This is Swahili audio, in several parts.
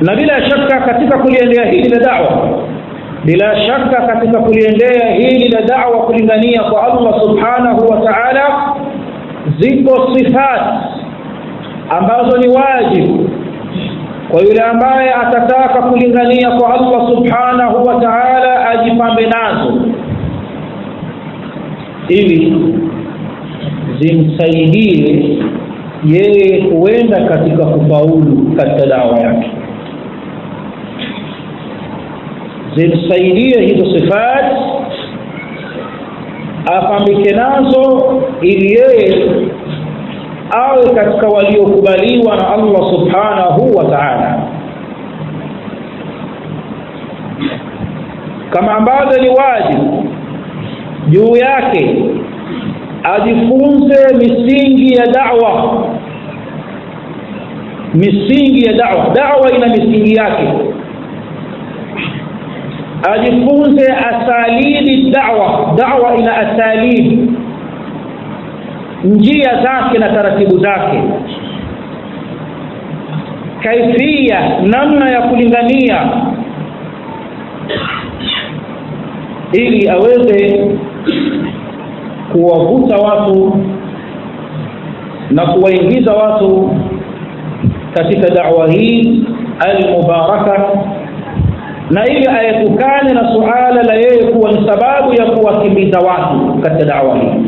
na bila shaka katika kuliendea hili la da'wa bila shaka katika kuliendea hili la da'wa kulingania kwa Allah subhanahu wa ta'ala ziko sifat ambazo ni wajibu kwa yule ambaye atataka kulingania kwa Allah subhanahu wa ta'ala ajipambe nazo ili zimsaidie yeye kuenda katika kufaulu katika dawa yake zimsaidie hizo sifat apambike nazo ili yeye awe katika waliokubaliwa na Allah subhanahu wa ta'ala kama ambavyo ni wajibu juu yake ajifunze misingi ya da'wa misingi ya da'wa da'wa ina misingi yake ajifunze asalibi da'wa da'wa ina asalibi njia zake na taratibu zake kaifia namna ya kulingania ili aweze kuwavuta watu na kuwaingiza watu katika da'wa hii al-mubaraka na ili aepukane na suala la yeye kuwa ni sababu ya kuwakimbiza watu katika da'wa hii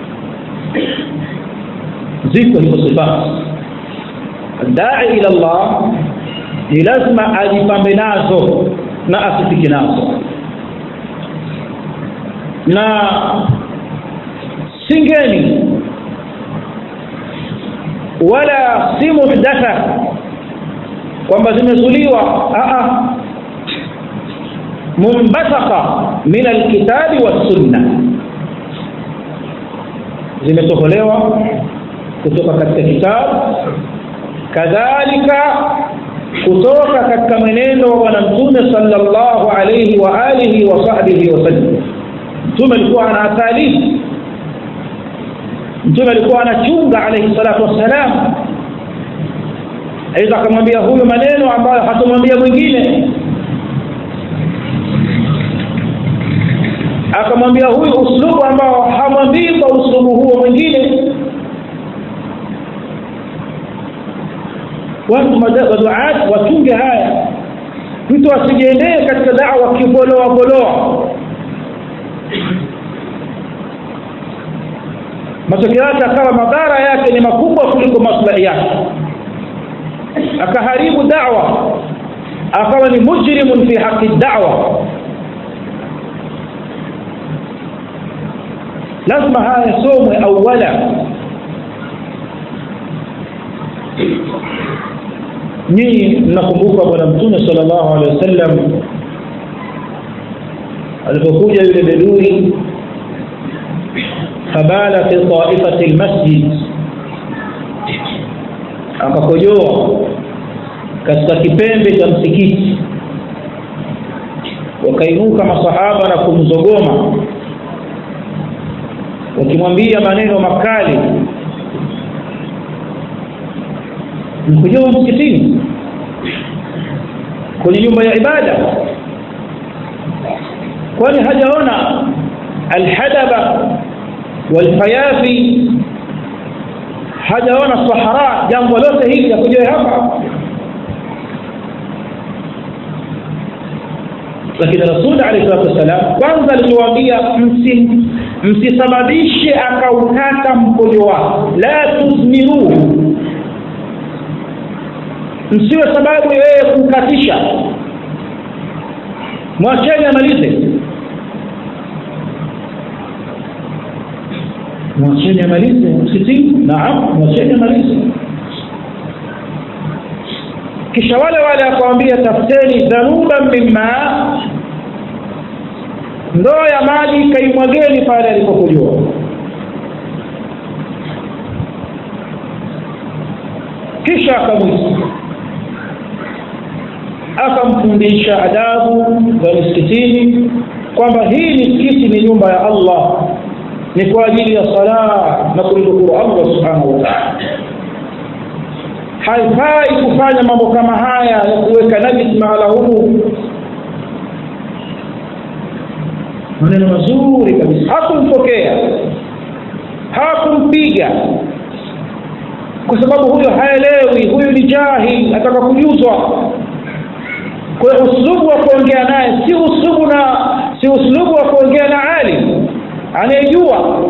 ziko hizo sifa dai ila Allah ni lazima ajipambe nazo na asifike nazo na singeni wala si muhdatha kwamba zimezuliwa a munbathaqa min alkitabi wassunna zimetoholewa kutoka katika kitabu kadhalika kutoka katika mwenendo wa bwana mtume sallallahu alayhi wa alihi wa sahbihi wasallam mtume alikuwa ana athalithi mtume alikuwa anachunga alayhi salatu wassalam aidha akamwambia huyu maneno ambayo hatamwambia mwingine akamwambia huyu uslubu ambao hamwambii kwa uslubu huo mwingine watu maduat watunge haya mtu asijiendee katika da'wa kiboloa boloa matokeo yake akawa madhara yake ni makubwa kuliko maslahi yake akaharibu da'wa akawa ni mujrimun fi haqi da'wa lazima haya somwe awala nyinyi mnakumbuka bwana mtume sallallahu alaihi wasallam alipokuja yule bedui fabala fi taifati almasjid akakojoa katika kipembe cha msikiti wakainuka masahaba na kumzogoma wakimwambia maneno makali mkojoa msikitini kwenye nyumba ya ibada kwani hajaona alhadaba walfayafi hajaona sahara jambo lote hili yakujoe hapa lakini rasul alayhi salatu wasalam kwanza aliwaambia msisababishe akaukata mkojo wako la tuzmiruhu msiwe sababu yeye kukatisha mwacheni amalize mwacheni amalize msikitini naam mwacheni amalize kisha wale wale akawambia tafuteni dhanuban mimma ndoo ya maji kaimwageni pale alipokujua kisha akamwita akamfundisha adabu za misikitini kwamba hii misikiti ni nyumba ya Allah ni kwa ajili ya sala na kumdhukuru Allah subhanahu wa ta'ala haifai kufanya mambo kama haya ya kuweka najis mahala humu maneno mazuri kabisa hakumpokea hakumpiga kwa sababu huyo haelewi huyu ni jahil ataka kujuzwa kwa hiyo uslubu wa kuongea naye si uslubu na si uslubu wa kuongea na alim anayejua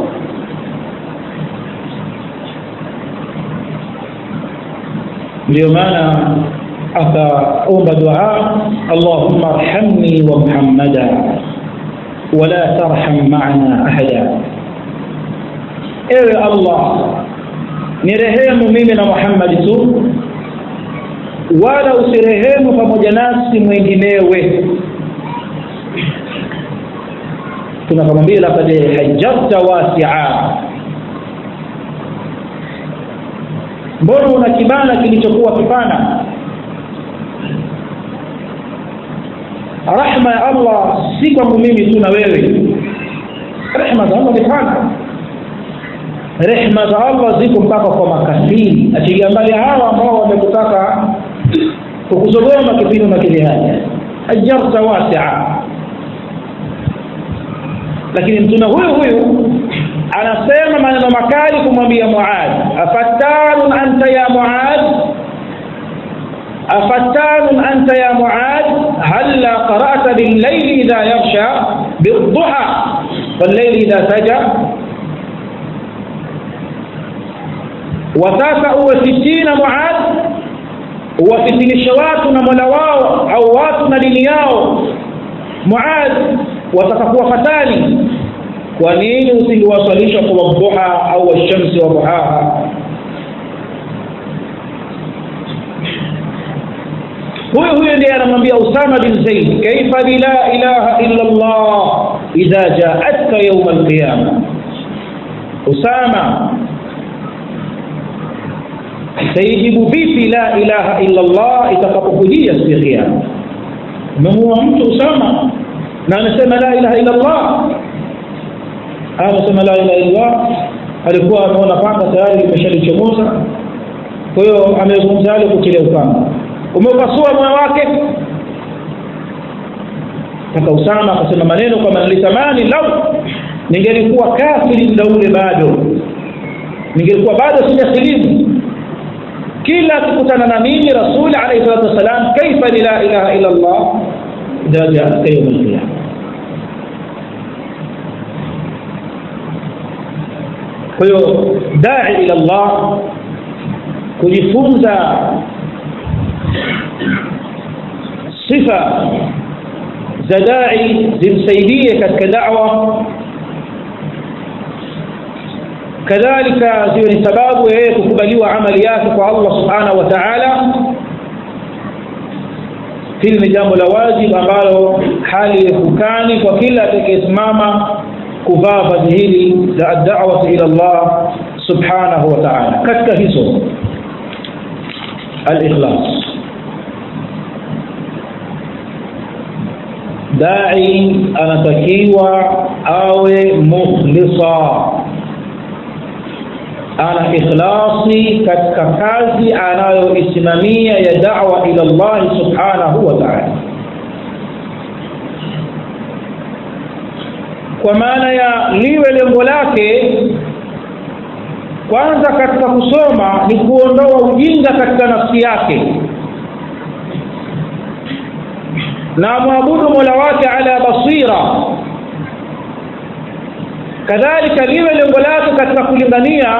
ndio maana akaomba dua allahumma arhamni wa muhammada wala tarham maana ahada ewe allah nirehemu mimi na muhammadi tu wala usirehemu pamoja nasi mwenginewe tunakamwambia lakad hajjarta wasia mbona una kibana kilichokuwa kipana rahma ya allah si kwangu mimi tu na wewe rehma za allah ni pana rehma za allah ziko mpaka kwa makafiri achilia mbali hawa ambao wamekutaka kukuzogoma kipindi unakilihaja ajarta wasia lakini mtume huyu huyu anasema maneno makali kumwambia muad afattanun anta ya muad afattanun anta ya muad halla qara'ta billayli idha yaghsha bidduha wallayli idha saja wataka uwe fitina muad uwafitinishe watu na mola wao au watu na dini yao muad watakakuwa fatani kwa nini usingewaswalisha kwa wadhuha au washamsi wa duhaha huyu huyu ndiye anamwambia usama bin zaid kaifa bila ilaha illa allah idha jaatka yauma alqiyama usama taijibu vipi la ilaha illa allah itakapokujia siku ya kiyama umemuua mtu usama na amesema la ilaha illa allah amesema la ilaha illa allah alikuwa ameona panga tayari limeshalichomoza kwa hiyo amezungumza yale kutilia upanga umepasua moyo wake mpaka usama akasema maneno kwamba nilitamani lau ningelikuwa kafiri muda ule bado ningelikuwa bado sijasilimu kila akikutana na mimi rasuli alayhi salatu wassalam kaifa la ilaha illa allah idha jaaka yawm alqiyama kwa hiyo dai ila allah kujifunza sifa za dai zimsaidie katika da'wa kadhalika ziwe ni sababu ya yeye kukubaliwa amali yake kwa Allah subhanahu wa ta'ala hili ni jambo la wajibu ambalo hali hukani kwa kila atakayesimama kuvaa vazi hili la ad-da'wa ila Allah subhanahu wa ta'ala katika hizo al-ikhlas dai anatakiwa awe mukhlisa ana ikhlasi katika kazi anayoisimamia ya da'wa ila Allah subhanahu wa ta'ala kwa maana ya liwe lengo lake kwanza katika kusoma ni kuondoa ujinga katika nafsi yake na mwabudu mola wake ala basira kadhalika liwe lengo lake katika kulingania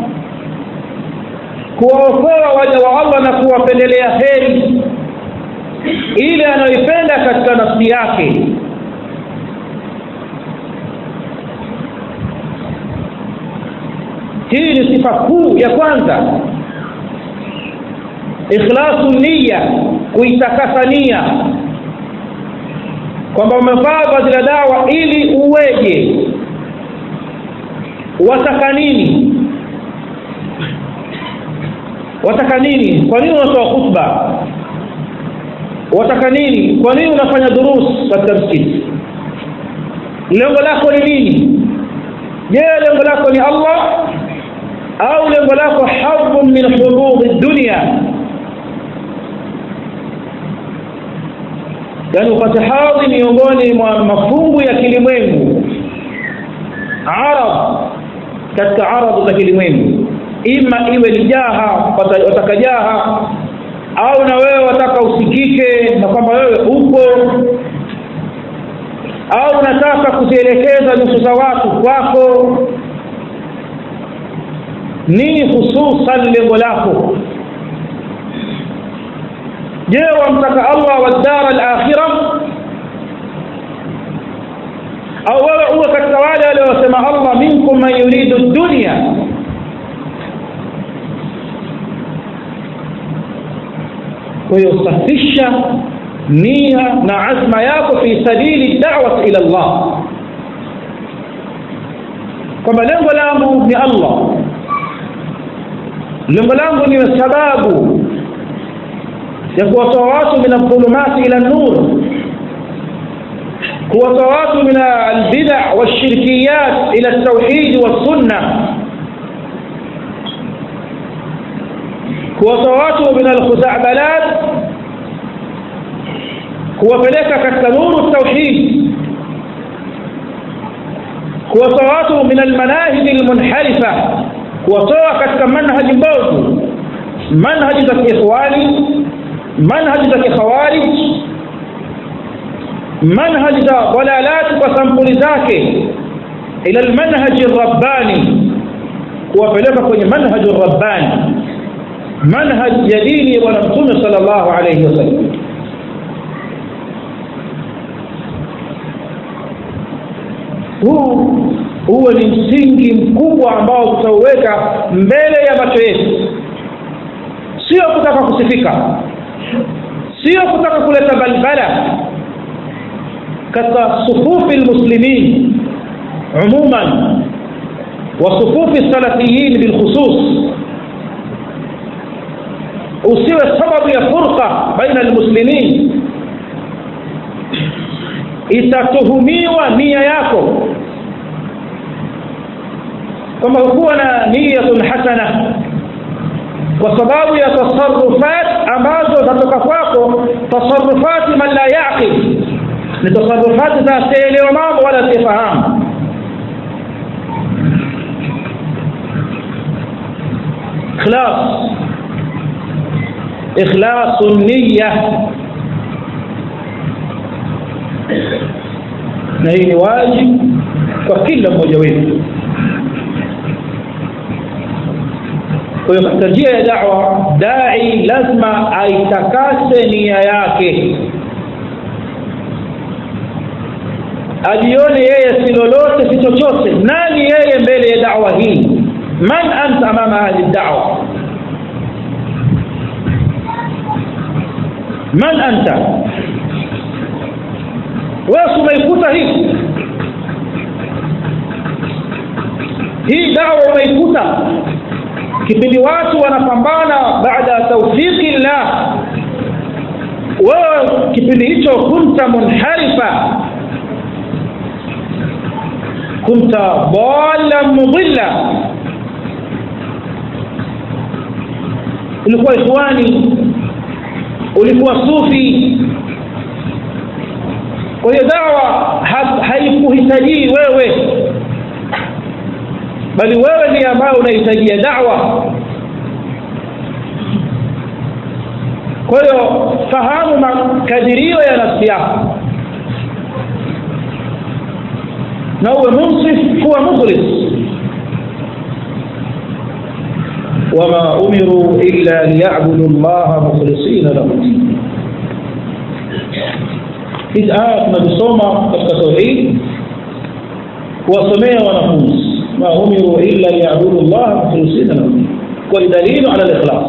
kuwaokoa waja wa Allah na kuwapendelea heri ile anayoipenda katika nafsi yake hii ni sifa kuu ya kwanza ikhlasu niyya kuitakasa nia kwamba umevaa vazi la dawa ili uweje wataka nini wataka nini kwa nini unatoa khutba wataka nini kwa nini unafanya durus katika msikiti lengo lako ni nini je lengo lako ni Allah au lengo lako hadhun min hudud dunya yani upate hadhi miongoni mwa mafungu ya kilimwengu arab katika arabu za kilimwengu ima iwe ni jaha wataka jaha au na wewe wataka usikike na kwamba wewe upo au unataka kuzielekeza nyuso za watu kwako nini hususan lengo lako je wamtaka allah wa dara alakhira au wewe uwe katika wale waliosema allah minkum man yuridu dunya kwa hiyo safisha nia na azma yako fi sabili da'wat ila Allah kwamba lengo langu ni Allah lengo langu ni sababu ya kuwatoa watu min adh-dhulumati ila an-nur kuwatoa watu min al-bid'a wash-shirkiyat ila at-tauhid was-sunnah kuwatoa watu min al-khuza'balat kuwapeleka katika nuru tauhid kuwatoa watu min almanahij almunharifa kuwatoa katika manhaji mbovu manhaji za kiikhwani manhaji za kikhawarij manhaji za dalalat kwa sampuli zake ila almanhaj arrabbani kuwapeleka kwenye manhaj arrabbani manhaj ya dini ya bwana mtume sallallahu alayhi wasallam huu huwe ni msingi mkubwa ambao tutauweka mbele ya macho yetu sio kutaka kusifika sio kutaka kuleta balbala katika sufufi lmuslimin umuman wa sufufi salafiyin bilkhusus usiwe sababu ya furqa baina almuslimin itatuhumiwa nia yako kwamba hukuwa na niyatun hasana kwa sababu ya tasarufat ambazo zatoka kwako tasarufati man la yaqil ni tasarufati za asielewa mambo wala asifahamu ikhlas ikhlasu niyya na hii ni wajibu kwa kila mmoja wetu kwa hiyo katika njia ya da'wa dai lazima aitakase nia yake ajione yeye si lolote si chochote nani yeye mbele ya da'wa hii man anta amama hadhihi da'wa man anta wewe umeikuta hii hii dawa umeikuta kipindi watu wanapambana baada ya tawfiki llah wewe kipindi hicho kunta munharifa kunta dhalan mudilla ulikuwa ikhwani ulikuwa sufi kwa hiyo dawa haikuhitajii wewe bali wewe ndiye ambaye unahitajia dawa kwa hiyo fahamu makadirio ya nafsi yako na uwe munsif kuwa mukhlis wama umiru illa liyabudu llaha mukhlisina lahu din hizi aya tunazisoma katika tauhid kuwasomea wanafunzi ma umiru illa liyabudu llaha mukhlisina lahu din kwa dalilu ala likhlas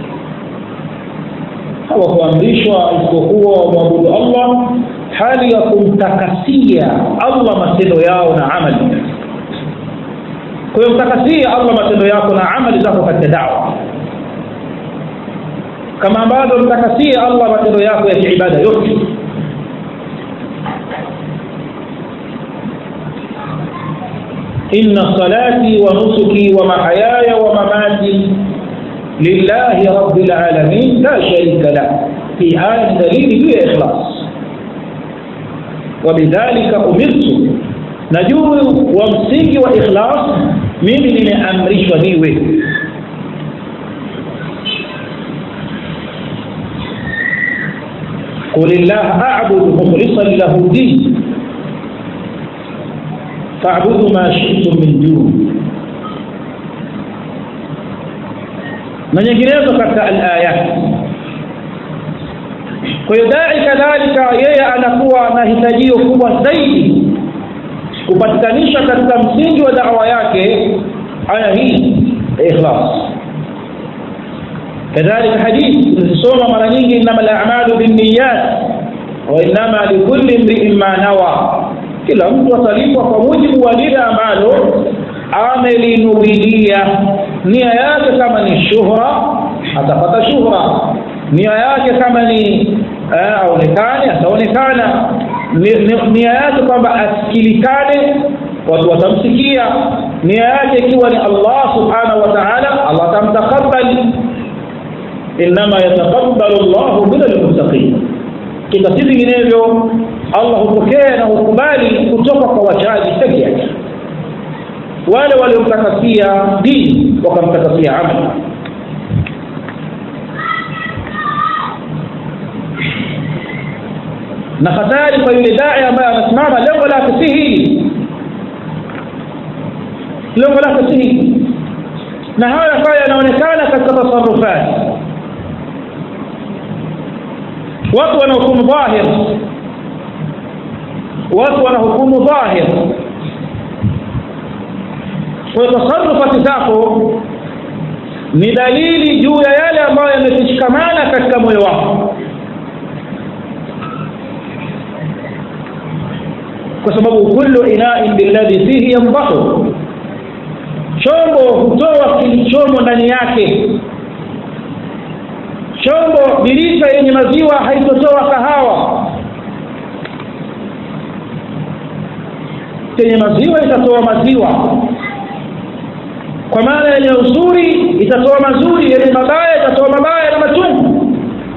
hawakuamrishwa isipokuwa wamwabudu allah hali ya kumtakasia allah matendo yao na amali kwa hiyo mtakasia allah matendo yako na amali zako katika dawa kama ambavyo mtakasia allah matendo yako ya kiibada yote إن صلاتي ونسكي ومحياي ومماتي لله رب العالمين لا شريك له في آية دليل هي إخلاص wabidhalika umirtu na juu wa msingi wa ikhlas mimi nimeamrishwa niwe قل الله أعبد مخلصا له دين فاعبدوا ما شئتم من دون na nyinginezo katika alayat kwa hiyo dai kadhalika yeye anakuwa na hitajio kubwa zaidi kupatikanisha katika msingi wa dawa yake aya hii ikhlas kadhalika hadithi tunasoma mara nyingi inama al-a'malu binniyat wa inama likulli imri'in ma nawa kila mtu atalipwa kwa mujibu wa lile ambalo amelinubilia nia yake kama ni shuhra atapata shuhra nia yake kama ni aonekane ataonekana nia yake kwamba asikilikane watu watamsikia nia yake ikiwa ni Allah subhanahu wa ta'ala Allah atamtakabbal inma yataqabbalu Allahu min almuttaqin kika si vinginevyo Allah hupokea na hukubali kutoka kwa wachaji peke yake wale waliomtakasia dini wakamtakasia amali na hatari kwa yule dai ambaye anasimama lengo lake si hili lengo lake si hili na haya haya yanaonekana katika tasarufati watu wanahukumu dhahir watu wanahukumu dhahir kwa tasarufati zako ni dalili juu ya yale ambayo yameshikamana katika moyo wako kwa sababu kullu ina'in billadhi fihi yanbahu chombo hutoa kilichomo ndani yake chombo birika yenye maziwa haitotoa kahawa yenye maziwa itatoa maziwa kwa maana yenye uzuri itatoa mazuri yenye mabaya itatoa mabaya na machungu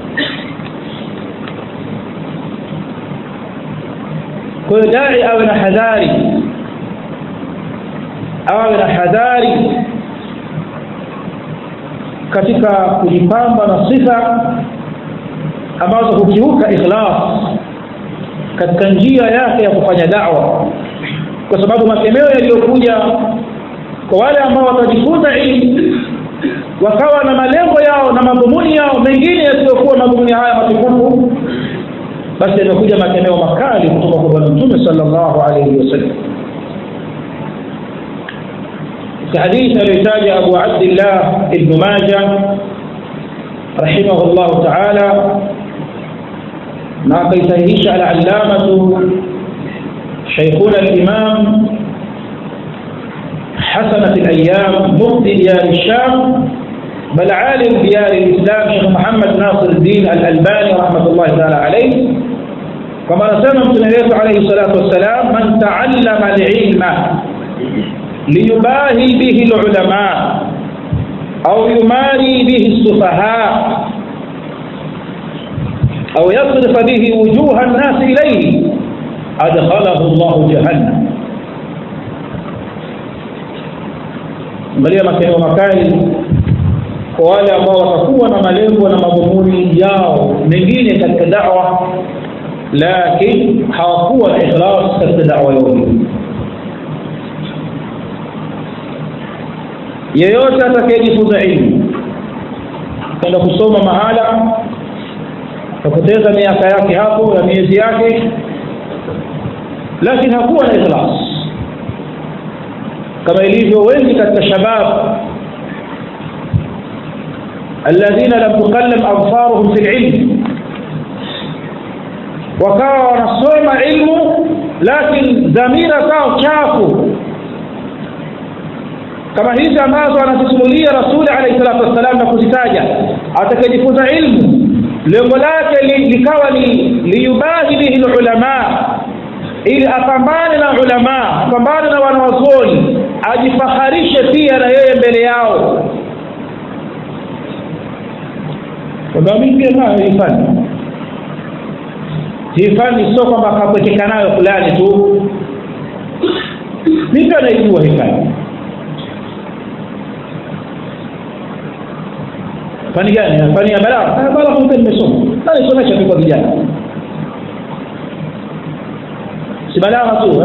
kwa hiyo dai awe na hadhari awe na hadhari katika kujipamba na sifa ambazo hukiuka ikhlas katika njia yake ya kufanya da'wa kwa sababu makemeo yaliyokuja kwa wale ambao watajifunza ilmu wakawa na malengo yao na madhumuni yao mengine yasiyokuwa madhumuni haya matukufu basi yamekuja makemeo makali kutoka kwa bwana mtume sallallahu alayhi wasallam حديث الرجاج أبو عبد الله ابن ماجه رحمه الله تعالى ما قيسهيش العلامة شيخنا الإمام حسنة الأيام مفتي ديار الشام بل عالم ديار الإسلام شيخ محمد ناصر الدين الألباني رحمة الله تعالى عليه كما نسمى من عليه الصلاة والسلام من تعلم العلم ليباهي به العلماء أو يماري به السفهاء أو يصرف به وجوه الناس إليه أدخله الله جهنم angalia makeneo makali kwa wale ambao watakuwa na malengo na madhumuni yao mengine katika da'wa lakini hawakuwa na ikhlas katika da'wa yao yeyote atakayejifunza ilmu kwenda kusoma mahala kapoteza miaka yake hapo na miezi yake lakini hakuwa na ikhlas kama ilivyo wengi katika shabab alladhina lam tukallam absaruhum fi ilm wakawa wanasoma ilmu lakini dhamira zao chafu kama hizi ambazo anazisimulia rasuli alayhi salatu wassalam na kuzitaja atakayejifunza ilmu lengo lake likawa ni liyubahi bihi ulama ili apambane na ulama apambane na wanawazuoni ajifaharishe pia na yeye mbele yao kwamba mimi pia nayo ifanye hii fani sio kwamba akapwekeka nayo fulani tu mimi anaijua hii fani fani gani fani ya balagha balagha mimi nimesoma na nisomesha tu kwa vijana si balagha tu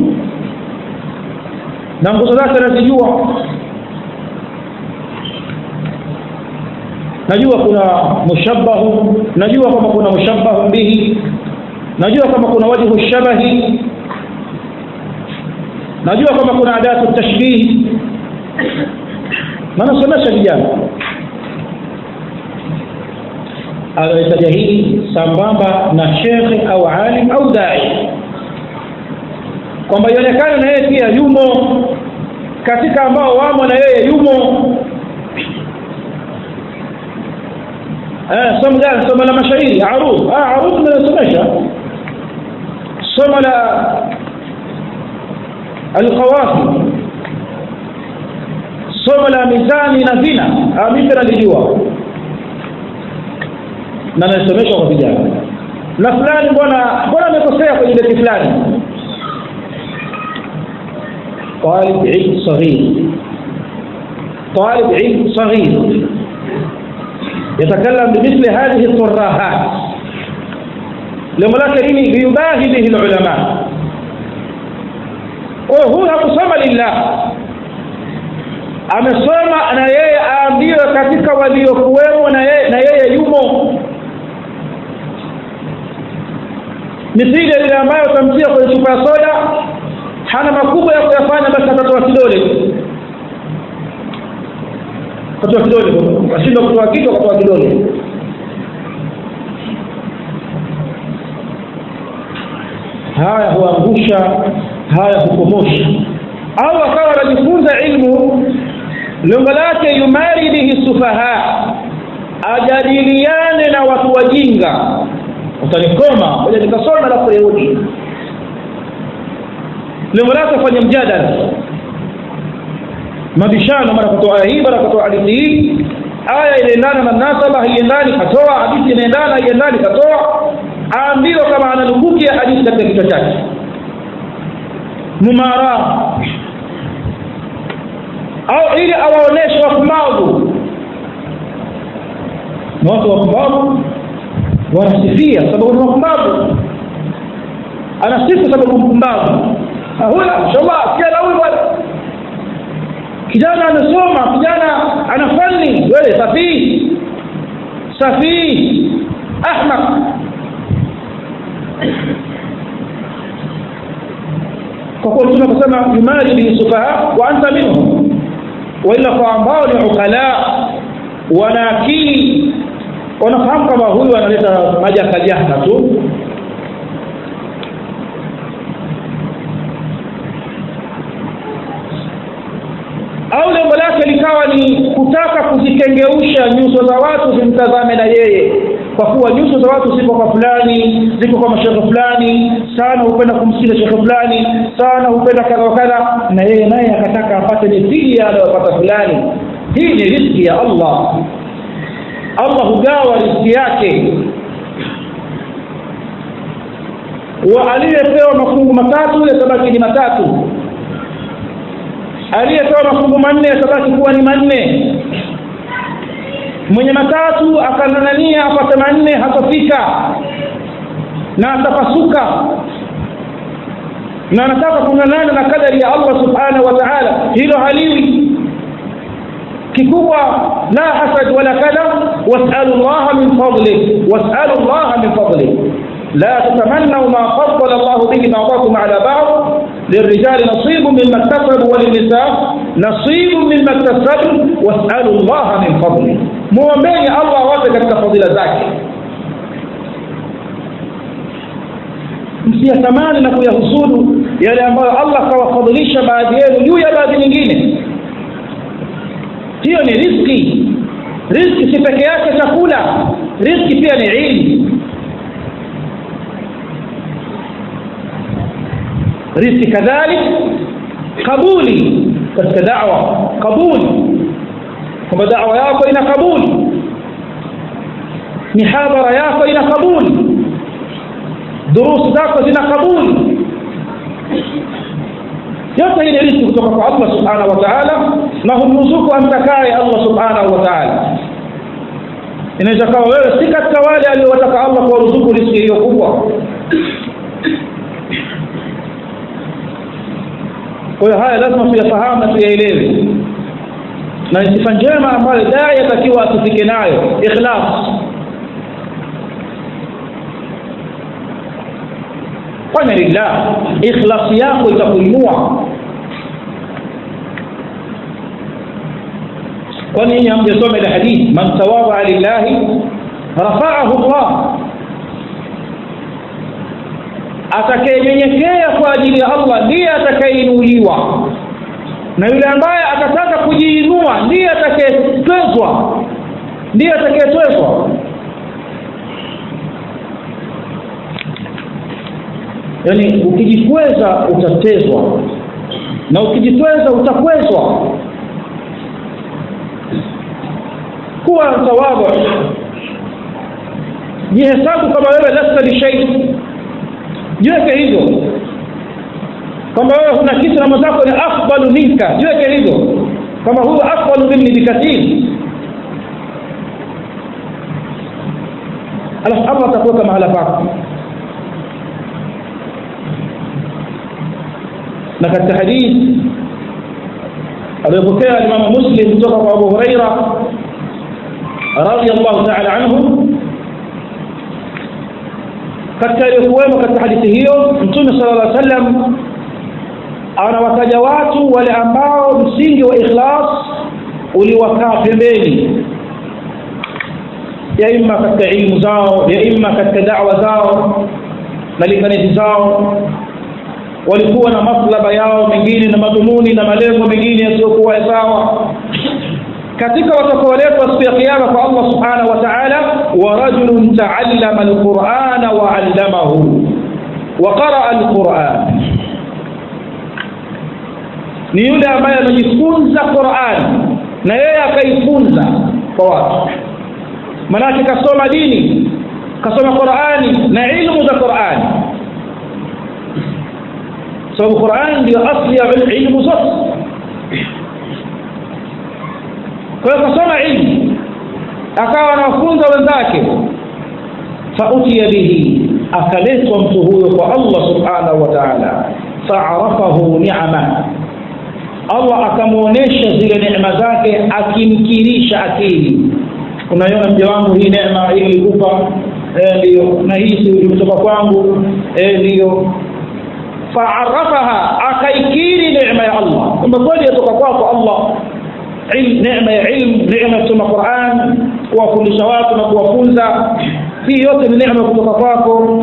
na nguzo zake nazijua najua kuna mushabbahu najua kama kuna mushabbahu bihi najua kama kuna wajhu shabahi najua kama kuna adatu tashbih na nasomesha vijana anahitaja hili sambamba na shekhe au alim au dai kwamba ionekane na yeye pia yumo katika ambao wamo na yeye yumo eh somo gani somo la mashairi arud ah arud nimesomesha somo la alqawafi somo la mizani na vina ah mimi nalijua na nasomeshwa kwa vijana na fulani mbona mbona amekosea kwenye beti fulani طالب علم صغير طالب علم صغير يتكلم بمثل هذه الترهات لما كريم ليباهي به العلماء وهو hakusoma lillah amesoma na yeye aambiwe katika waliokuwemo na yeye na yeye yumo mithili ile ambayo utamtia kwenye chupa ya soda hana makubwa ya kuyafanya basi atatoa kidole katoa kidole ashindwa kutoa kichwa katoa kidole haya huangusha haya hukomosha au akawa anajifunza ilmu lengo lake yumari bihi sufaha ajadiliane na watu wajinga utanikoma moja nikasoma alafu rudi lengo lake afanye mjadala mabishano mara kutoa aya hii mara kutoa hadithi hii aya inaendana na mnasaba haiendani katoa hadithi inaendana haiendani katoa aambiwa kama ananukuki ya hadithi katika kichwa chake mumara au ili awaoneshe wapumbavu na watu wapumbavu wanasifia sababu ni wapumbavu anasifu sababu mpumbavu huyo mashallah sikia huyu bwana kijana amesoma kijana ana fani wewe safii safii ahmaq kwa kuwa mtume akasema yumari bihi sufaha wa anta minhum waila kwa ambao ni ukala wana akili wanafahamu kama huyu analeta majakajaka tu au lengo lake likawa ni kutaka kuzikengeusha nyuso za watu zimtazame na yeye kwa kuwa nyuso za watu ziko kwa fulani ziko kwa mashekhe fulani sana hupenda kumsikiza shekhe fulani sana hupenda kadha wa kadha na yeye naye akataka apate mithili anayopata fulani hii ni riziki ya allah allah hugawa riziki yake wa aliyepewa mafungu matatu yatabaki ni matatu aliyepewa mafungu manne yatabaki kuwa ni manne mwenye matatu akananania apate manne hatafika na atapasuka na anataka kung'ang'ana na kadari ya allah subhanahu wa taala hilo haliwi kikubwa la hasad wala kadha wasalu llaha min fadlih wasalu llaha min fadlih لا تتمنوا ما فضل الله به بعضكم على بعض للرجال نصيب مما اكتسبوا وللنساء نصيب مما اكتسبوا واسألوا الله من فضله muombeni allah wote katika fadhila zake msiyatamani na kuyahusudu yale ambayo allah kawafadhilisha baadhi yenu juu ya baadhi nyingine hiyo ni riski riski si peke yake chakula riski pia ni ilmu riski kadhalik kabuli katika dawa kabuli kwamba dawa yako ina kabuli mihadhara yako ina kabuli durusi zako zina kabuli yote hii ni riziki kutoka kwa allah subhanahu wa taala na humruzuku amtakaye allah subhanahu wa taala inaweza kawa wewe si katika wale aliowataka allah kuwaruzuku riziki hiyo kubwa kwa hiyo haya lazima tuyafahamu na tuyaelewe na ni sifa njema ambayo daa yatakiwa asifike nayo ikhlas fanya lillah ikhlasi yako itakuinua kwani nyinyi hamjasoma ile hadithi man tawadha lillahi rafaahu llah atakayenyenyekea kwa ajili ya allah ndiye atakayeinuliwa na yule ambaye atataka kujiinua ndiye atakayetwezwa ndiye atakayetwezwa yaani ukijikweza utatezwa na ukijitweza utakwezwa kuwa tawadhu jihesabu kama wewe lasta lishai jiweke hivyo kwamba wewe huna kitu na mwenzako ni afdalu minka jiweke hivyo kwamba huyu afdalu minni bikathiri alafu allah atakuweka mahala pako na katika hadithi aliyopokea alimamu muslim kutoka kwa abu huraira radiallahu taala anhu katika iliyokuwemo katika hadithi hiyo mtume sala llah sallam anawataja watu wale ambao msingi wa ikhlas uliwakaa pembeni ya imma katika ilmu zao ya imma katika dawa zao na linganizi zao walikuwa na maslaba yao mengine na madhumuni na malengo mengine yasiyokuwa sawa katika watakaoletwa siku ya kiyama kwa allah subhanahu wa taala wa rajulun taallama alqurana wa allamahu wa qaraa alquran ni yule ambaye amejifunza quran na yeye akaifunza kwa watu manake kasoma dini kasoma qurani na ilmu za qurani sababu quran ndio asli ya ilmu zote kwa hiyo kasoma ilmu akawa anawafunza wenzake fautiya bihi akaletwa mtu huyo kwa allah subhanahu wa taala faarafahu niama allah akamwonyesha zile neema zake akimkirisha akili unaiona mja wangu hii neema hii ilikupa ndiyo na hii imetoka kwangu ndiyo faarafaha akaikiri neema ya allah kwamba kweli yatoka kwako allah neema ya ilmu neema ya kusoma quran kuwafundisha watu na kuwafunza hii yote ni neema kutoka kwako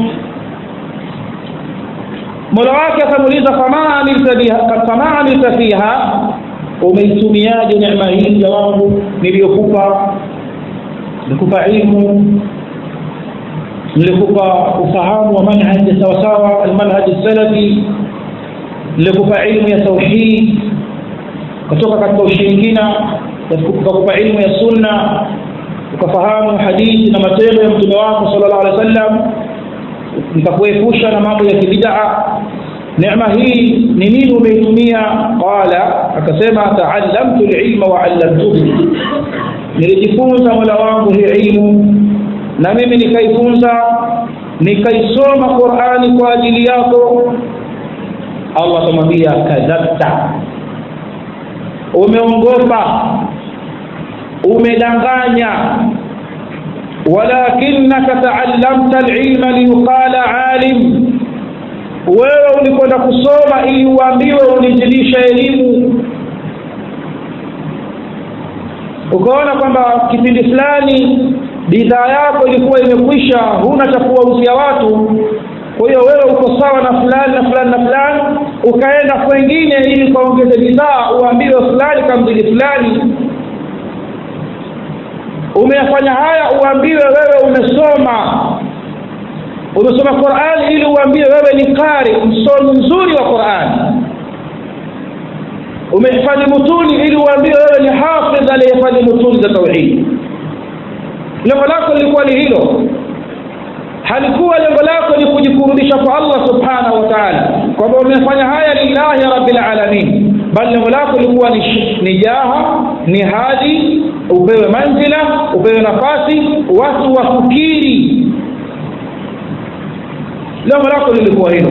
mola wake akamuuliza fama amilta fiha umeitumiaje neema hii mja wangu niliyokupa nilikupa ilmu nilikupa ufahamu wa manhaji sawasawa almanhaji salafi nilikupa ilmu ya tauhid kutoka katika ushirikina ukakupa ilmu ya sunna ukafahamu hadithi na matendo ya mtume wako sallallahu alaihi wasallam nikakuepusha na mambo ya kibidaa neema hii ni nini umeitumia qala akasema taallamtu lilma wa allamtuhu nilijifunza mola wangu hii ilmu na mimi nikaifunza nikaisoma qurani kwa ajili yako allah akamwambia kadhabta umeongopa umedanganya walakinaka taallamta alilma liyuqala alim wewe ulikwenda kusoma ili uambiwe unizilisha elimu ukaona kwamba kipindi fulani bidhaa yako ilikuwa imekwisha huna cha kuwauzia watu kwa hiyo wewe uko sawa na fulani na fulani na fulani ukaenda kwengine ili ukaongeze bidhaa uambiwe fulani kamzidi fulani umeyafanya haya uambiwe wewe umesoma umesoma qurani ili uambiwe wewe ni qari msomi mzuri wa qurani umehifadhi mutuni ili uambiwe wewe ni hafidh aliyehifadhi mutuni za tauhidi lengo lako lilikuwa ni hilo halikuwa lengo lako ni kujikurubisha umefanya haya lillahi rabbil alamin bali lengo lako lilikuwa ni, ni jaha ni hadhi upewe manzila upewe nafasi watu wafikiri lengo lako lilikuwa hilo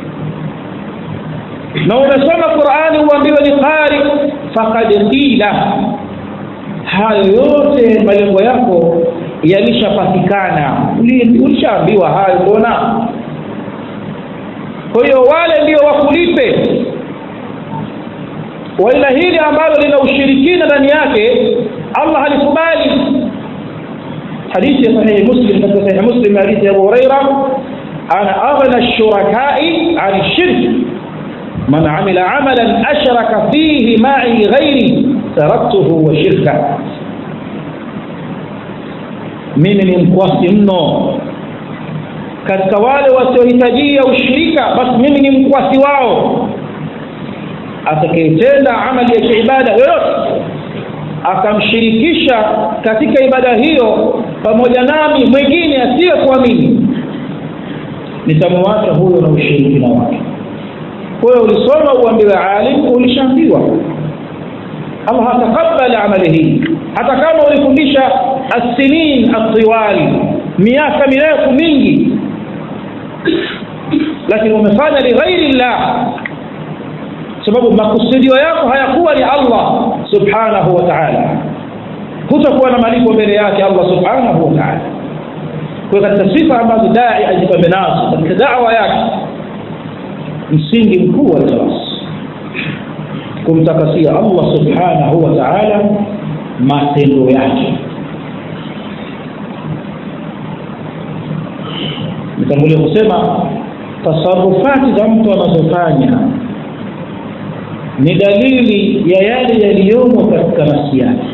na umesoma qurani uambiwe ni qari faqad qila hayo yote malengo yako yalishapatikana ulishaambiwa hayo mbona kwa hiyo wale ndio wakulipe waila hili ambalo lina ushirikina ndani yake allah halikubali hadithi ya sahihi muslim katika sahihi muslim hadithi ya abu huraira ana aghna shurakai an shirk man amila amalan ashraka fihi ma'i ghairi taraktuhu wa shirka mimi ni mkwasi mno katika wale wasiohitajia ushirika basi mimi ni mkwasi wao atakayetenda amali ya kiibada yoyote akamshirikisha katika ibada hiyo pamoja nami mwingine asiyekuamini nitamwacha huyo na ushirikina wake kwa hiyo ulisoma uambiwe alim ulishaambiwa allah hatakabali amali hii hata kama ulifundisha assinin atiwali miaka mirefu mingi lakini umefanya lighairi llah sababu makusudio yako hayakuwa ni allah subhanahu wa taala hutakuwa na malipo mbele yake allah subhanahu wa taala kwa katika sifa ambazo dai ajipambe nazo katika dawa yake msingi mkuu wa ikhlas kumtakasia allah subhanahu wa taala matendo yake nitangulia kusema tasarufati za mtu anazofanya ni dalili ya yale yaliyomo katika nafsi yake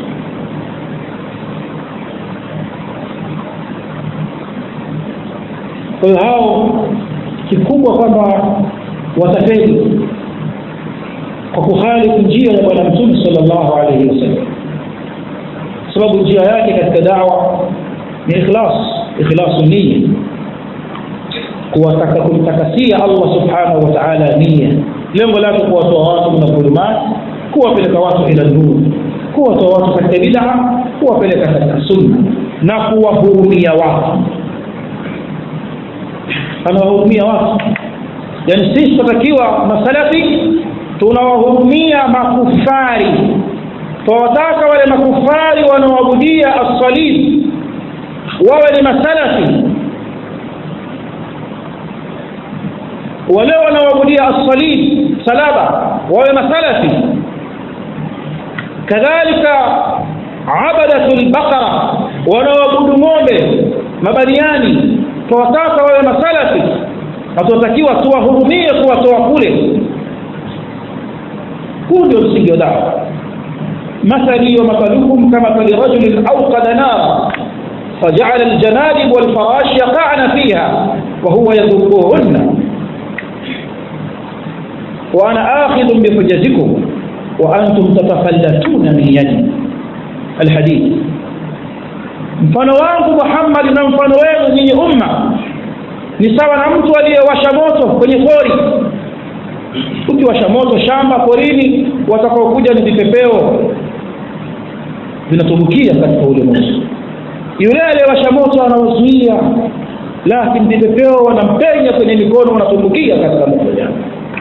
kwa hiyo hao kikubwa kwamba watafeli kwa kuhalifu njia ya bwana mtume sallallahu alaihi wasallam sababu njia yake katika dawa ni ikhlas ikhlasu nia kuwataka kumtakasia Allah subhanahu wa ta'ala nia lengo lake kuwatoa watu na dhulumat kuwapeleka watu ila nur kuwatoa watu katika bid'a kuwapeleka katika sunna na kuwahurumia watu anawahurumia watu yani sisi tunatakiwa masalafi tunawahurumia makufari tunawataka wale makufari wanaoabudia as-salib wawe ni masalafi wale wanaoabudia as-salib salaba wawe masalafi kadhalika abadatul baqara wanaoabudu ng'ombe mabaniani tunawataka wawe masalafi na tunatakiwa tuwahurumie kuwatoa kule huu ndio msingi wa dawa مثلي ومثلكم كمثل رجل أوقد نارا فجعل الجنادب والفراش يقعن فيها وهو يذبهن وأنا آخذ بحجتكم وأنتم تتفلتون من يدي الحديث mfano wangu Muhammad na mfano wenu nyinyi umma ni sawa na mtu aliyewasha moto kwenye pori ukiwasha moto shamba porini watakaokuja ni vipepeo vinatumbukia katika ule moto yule aliyewasha moto anaozuia lakini vipepeo wanampenya kwenye mikono wanatumbukia katika moto jana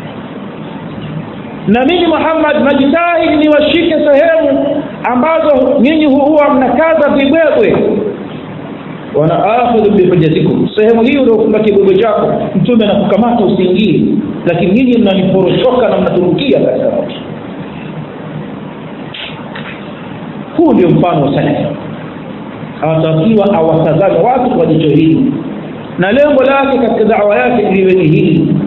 na mimi Muhammad najitahidi niwashike sehemu ambazo nyinyi huwa mnakaza vibwebwe wana akhudhu bihujjatikum sehemu hiyo uliofunga kibwebwe chako mtume anakukamata usiingie lakini nyinyi mnaniporochoka na mnatumbukia katika moto huu ndio mfano wa salafi anatakiwa awatazame watu kwa jicho hili na lengo lake katika dawa yake liwe ni hili